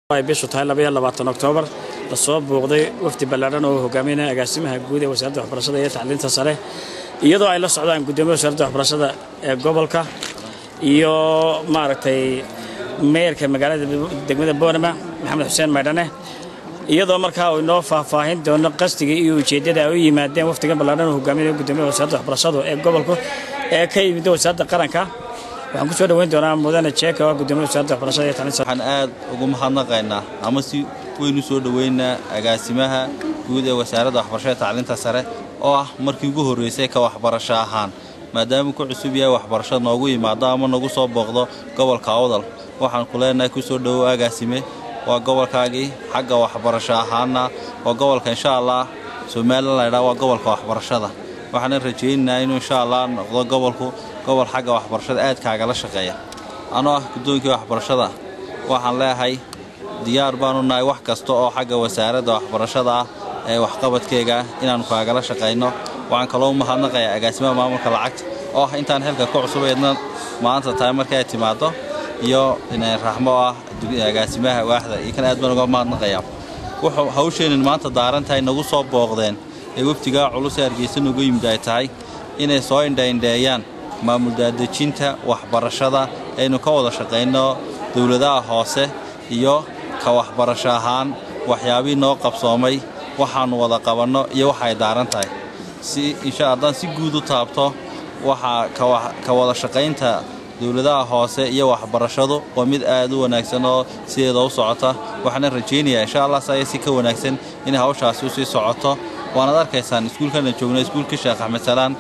ay bishu tahay labaiyo labaatan oktoobar lasoo buuqday wafdi ballaadhan oo hogaaminaya agaasimaha guud ee wasaaradda waxbarashada iyo tacliinta sare iyadoo ay la socdaan guddoomiya wasaaradda waxbarashada ee gobolka iyo maaragtay meeyarka magaalada degmada boorama maxamed xuseen maydhane iyadoo markaa uu inoo faahfaahin doono qasdigii iyo ujeeddada ay u yimaadeen wafdigan ballaadhan oo hogaaminaya guddoomiyaha wasaaradda waxbarashadu ee gobolku ee ka yimid wasaaradda qaranka waxaan ku soo dhoweyn doonaa mudane jeeka oo guddoomiyaha wasaaradda waxbarashada iyo tacliinta waxaan aad ugu mahadnaqaynaa ama si weyn u soo dhoweynaa agaasimaha guud ee wasaaradda waxbarashada iyo tacliinta sare oo ah markii ugu horraysay ka waxbarasho ahaan maadaama ku cusub yahay waxbarashada noogu yimaado ama nagu soo booqdo gobolka awdal waxaan ku leenahay ku soo dhowow agaasime waa gobolkaagii xagga waxbarasho ahaana waa gobolka insha allah somalilan laydhaa waa gobolka waxbarashada waxaana rajaynaynaa inuu insha allah noqdo gobolku gobol xagga waxbarashada aad kaagala shaqeeya anoo ah guddoonkii waxbarashada waxaan leeyahay diyaar baanu nahay wax kasta oo xagga wasaaradda waxbarashada ah ee waxqabadkeega inaannu kaagala shaqayno waxaan kaloo mahadnaqayaa agaasimaha maamulka lacagta oo ah intaan xilka ku cusubaydna maanta tahay markii ay timaaddo iyo raxmo oo ah agaasimaha waaxda iyo kan aad baan uga mahadnaqayaa wuxuu hawsheenin maanta daaran tahay nagu soo booqdeen ee waftigaa culus ee hargeysa nagu yimid ay tahay inay soo indhaindheeyaan maamul daadejinta waxbarashada aynu ka wada shaqayno dowladaha hoose iyo ka waxbarasho ahaan waxyaabihii noo qabsoomay waxaannu wada qabanno iyo waxa ay daaran tahay si insha haddaan si guud u taabto waxaa ka wada shaqaynta dowladaha hoose iyo waxbarashadu waa mid aad u wanaagsan oo sideeda u socota waxaana rajaynayaa insha allah saya si ka wanaagsan inay hawshaasi u sii socoto waanaad arkaysaan iskuulkana joogna iskuulka sheekh axmed salaan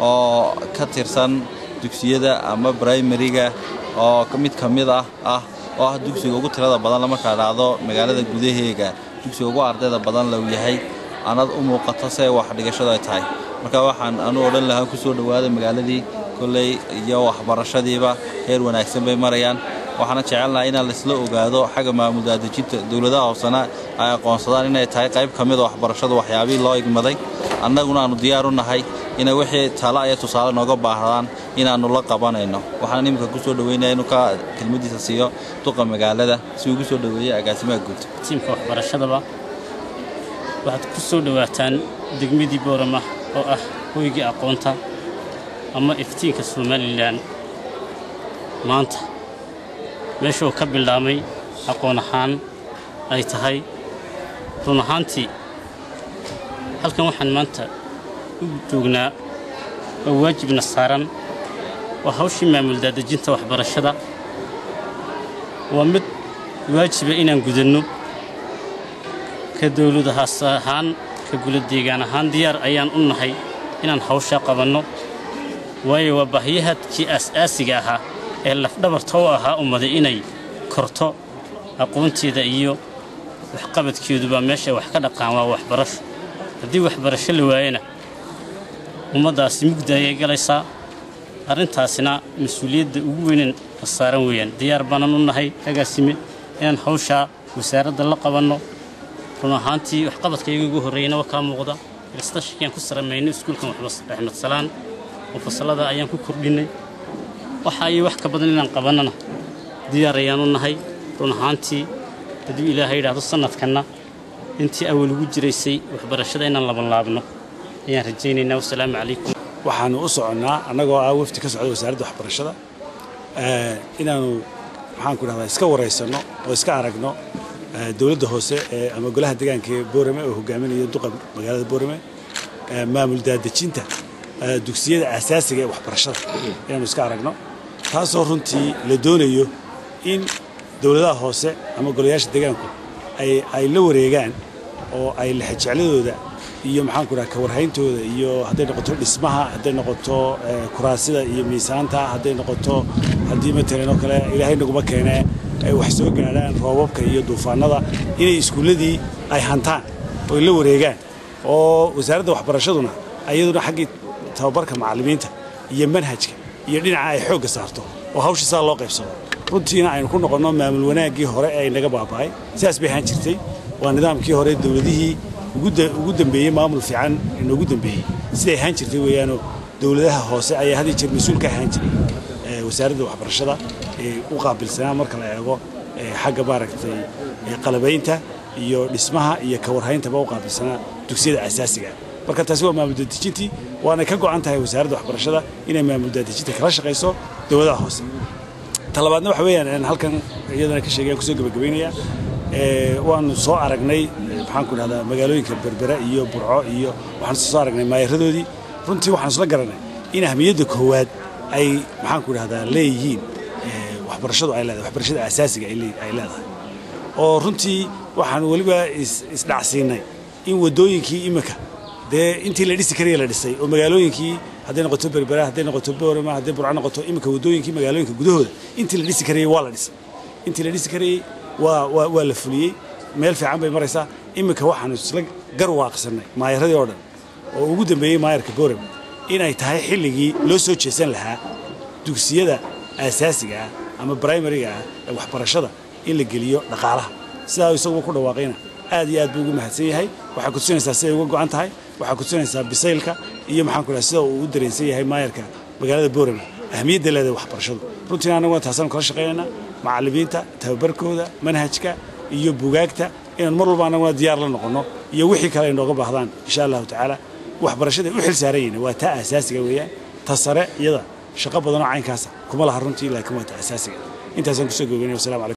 oo ka tirsan dugsiyada ama brimariga oo mid ka mid ah ah oo ah dugsiga ugu tirada badan markaa dhacdo magaalada gudaheega dugsiga ugu ardayda badan lau yahay anad u muuqato se wax dhigashadu ay tahay marka waxaan anu odhan lahaa ku soo dhowaada magaaladii kolley iyo waxbarashadiiba heer wanaagsan bay marayaan waxaana jecelnaha inaan laisla ogaado xagga maamul daadejinta dowladaha hoosena ay aqoonsadaan inay tahay qayb ka mida waxbarashadu waxyaabihii loo igmaday annaguna aannu diyaar u nahay inay wixii tala iyo tusaale nooga baahdaan inaannu la qabanayno waxaan iminka ku soo dhoweynaya inuu ka kelmadiisa siiyo duqa magaalada si ugu soo dhoweeyey agaasimaha guud tiimka waxbarashadaba waxaad ku soo dhowaataan degmadii boorama oo ah hoygii aqoonta ama iftiinka somalilan maanta meeshuu ka bilaabmay aqoon ahaan ay tahay run ahaantii halkan waxaan maanta u joognaa oo waajibna saaran waa hawshii maamul daadejinta waxbarashada waa mid waajiba inaan gudanno ka dawladahaas ahaan ka guladeegaan ahaan diyaar ayaan u nahay inaan hawshaa qabanno waayo waa baahiyahadkii aas-aasiga ahaa ee lafdhabarta u ahaa ummaday inay korto aqoonteeda iyo waxqabadkeedubaa meesha wax ka dhaqaan waa waxbarasho haddii waxbarasho la waayana ummaddaasi mugda ayay galaysaa arrintaasina mas-uuliyadda ugu weynan la saaran weeyaan diyaar baanan u nahay agaasime inaan hawshaa wasaaradda la qabanno run ahaantii waxqabadkayga ugu horreeyana waa kaa muuqda ilastashikiaan ku saramayno iskuulkan axmed salaan oo fasallada ayaan ku kordhinnay waxa iyo wax ka badan inaan qabannana diyaar ayaan u nahay run ahaantii hadduu ilaahay yidhaahdo sannadkanna intii awal ugu jiraysay waxbarashada inaan labanlaabno ayaan rajaynaynaa wasalaamu calaykum waxaannu u soconnaa annagoo ah wafdi ka socda wasaaradda waxbarashada inaannu maxaanku dhahdaa iska waraysanno oo iska aragno dowladda hoose ama golaha deegaanka ee boorame oo hogaaminayo duqa magaalada boorame maamul daadejinta dugsiyada asaasiga ee waxbarashada inaannu iska aragno taasoo runtii la doonayo in dowladaha hoose ama golayaasha deegaanku ay la wareegaan oo ay lexejecladooda iyo maxaanku dhaha kawarhayntooda iyo hadday noqoto dhismaha hadday noqoto kuraasida iyo miisaanta hadday noqoto haddii matalan oo kale ilaahay naguma keenee ay wax soo gaadhaan roobabka iyo duufaanada inay iskuulladii ay hantaan oo ay la wareegaan oo wasaaradda waxbarashaduna ayaduna xaggii tababarka macallimiinta iyo manhajka iyo dhinaca ay xoogga saarto oo hawsha saa loo qaybsado runtiina aynu ku noqonno maamul wanaaggii hore ee naga baaba'ay sidaas bay ahaan jirtay waa nidaamkii hore dowladihii ugu dambeeyey maamul fiican inoogu dambeeyey siday ahaan jirtay weeyaanoo dowladaha hoose ayaa had iyo jeer mas-uul ka ahaan jiray wasaaradda waxbarashada ee u qaabilsanaa marka la eego xagga maaragtay ee qalabaynta iyo dhismaha iyo kawarhayntaba u qaabilsanaa dugsiyada asaasiga marka taasi waa maamul daadejintii waana ka go'an tahay wasaaradda waxbarashada inay maamul daadejinta kala shaqayso dowladaha hoose talabaadna waxa weeyaan halkan iyadana ka sheegayaan kusoo gabagabaynayaa waanu soo aragnay maxaan ku dhahdaa magaalooyinka berbera iyo burco iyo waxaanu soo aragnay maayaradoodii runtii waxaan isla garanay in ahmiyadda koowaad ay maxaan ku dhahdaa leeyihiin waxbarashadu ay leedahay waxbarashada asaasiga ay leedahay oo runtii waxaan weliba isdhacsiinay in waddooyinkii imika dee intii la dhisi karaya la dhisay oo magaalooyinkii hadday noqoto berbera hadday noqoto boorama hadday burco noqoto imika waddooyinkii magaalooyinka gudahooda intii la dhisi karayay waa la dhisay intii la dhisi karayay waa waa waa la fuliyey meel fiican bay maraysaa imika waxaanu isla garwaaqsanay maayaradii oo dhan oo ugu dambeeyey maayarka boorama inay tahay xilligii loo soo jeesan lahaa dugsiyada aasaasiga ah ama brimariga ah ee waxbarashada in la geliyo dhaqaalaha sidaa isaguba ku dhawaaqayna aad iyo aad buu ugu mahadsan yahay waxaa kutusinaysaa siday uga go'an tahay waxaa kutusinaysaa bisaylka iyo maxaan ku dhaha sida uu u dareensan yahay maayarka magaalada boorama ahmiyadda leedahay waxbarashadu runtiina annaguna taasaanu kala shaqaynaynaa macallimiinta tababarkooda manhajka iyo bugaagta inaan mar walba annaguna diyaar la noqonno iyo wixii kale ay nooga baahdaan insha allahu tacaala waxbarashaday u xil saaran yihiin waa taa asaasiga weeyaan ta sare iyada shaqo badanoo caynkaasa kuma laha runtii laakiin waa ta asaasiga intaasaan kusoo gogeynaya wasalamu calaykum